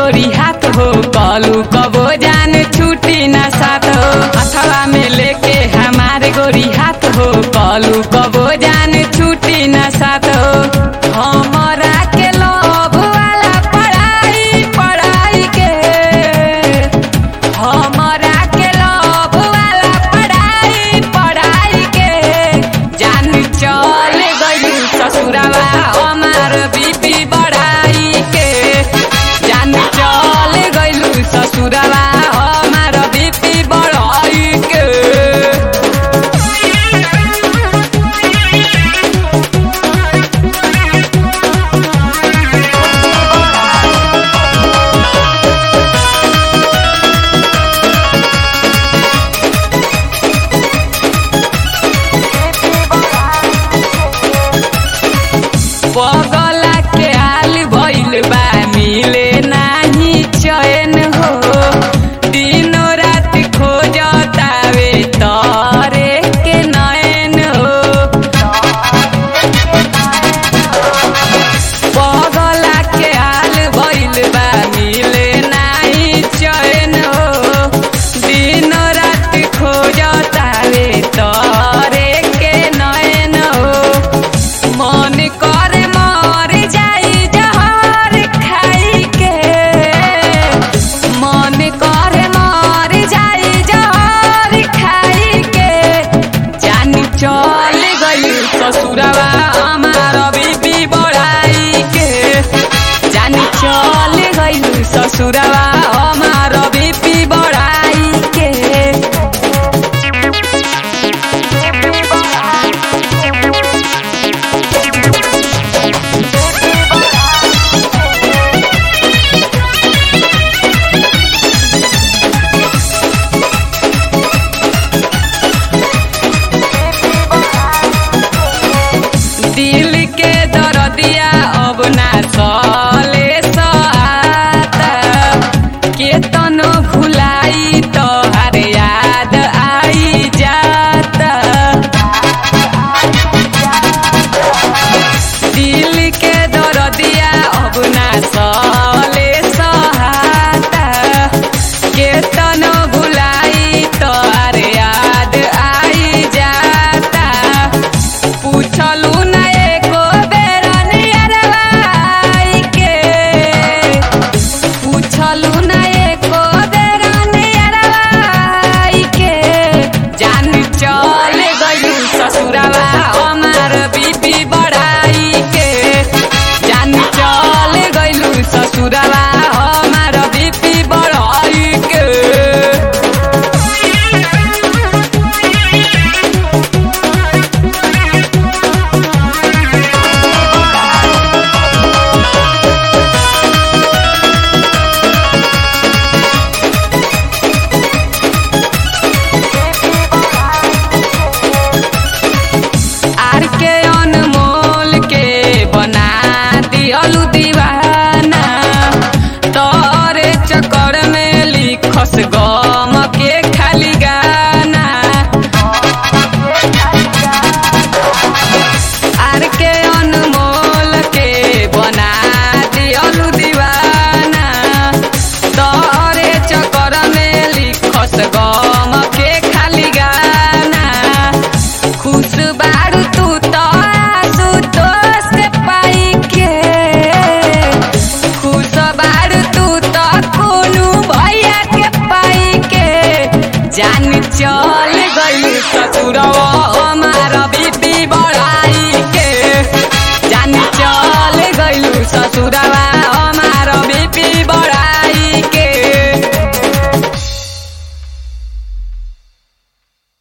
गोरी हाथ हो कलू कबो जान छुट्टी ना साथ हो हथवा में लेके हमारे गोरी हाथ हो कलू कबो जान छुट्टी ना साथ हो हमरा के लोभ वाला पढ़ाई पढ़ाई के हमरा के लोभ वाला पढ़ाई पढ़ाई के जान चल गई ससुरवा हमार बीपी बढ़ाई के जान चल गई ससुरवा हमार बीपी बढ़ाई के पगला के हाल भइल बा मिले नाही चैन हो दिनो रात खोजतावे तरे के नैन हो पगला के हाल भइल बा मिले नाही चैन हो दिनो रात खोजतावे तरे के नैन हो मन करे मर जाई जहर खाई के मन करे मर जाई जहर खाई के जान चल गई ससुरवा हमार बीबी बढ़ाई के जान चल गई ससुरवा हमार बीबी बढ़ाई के दिल के दरदिया अब ना चले सहाता केतनो भुलाई तोहर याद आई जाता दिल के दरदिया अब ना चले सहाता केतनो भुलाई तोहर याद आई जाता पूछलू